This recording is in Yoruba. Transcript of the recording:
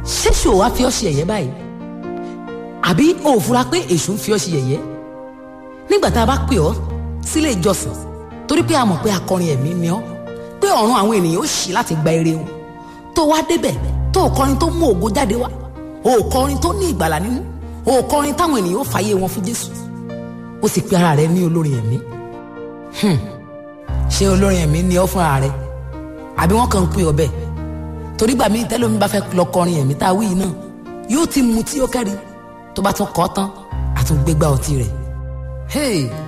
ṣéṣù ò wá fi ọ́ ṣe ẹ̀yẹ́ báyìí àbí o ò fura pé èṣù ń fi ọ́ ṣe ẹ̀yẹ́ nígbà tá a bá pè ọ́ sílé ìjọsìn torí pé a mọ̀ pé akọrin ẹ̀mí ni ọ́ pé ọ̀run àwọn ènìyàn ó ṣí láti gba ire wọn tó wá débẹ̀ tó o kọrin tó mú ògo jáde wá o ò kọrin tó ní ìgbàlà nínú o ò kọrin táwọn ènìyàn ó fàyè wọn fún Jésù ó sì pe ara rẹ ní olórin ẹ̀mí ṣé olórin ẹ̀mí ni ọ́ fúnra rẹ àbí wọ́n kàn ń pè ọ́ bẹ́ẹ̀ torí gbà mí tẹ́lómi bá fẹ́ lọ kọrin ẹ̀mí tá a wí yìí náà yóò ti mu tí ó kẹ́rì tó bá tún kọ́ tán àtúngbégbá ọtí rẹ̀ hey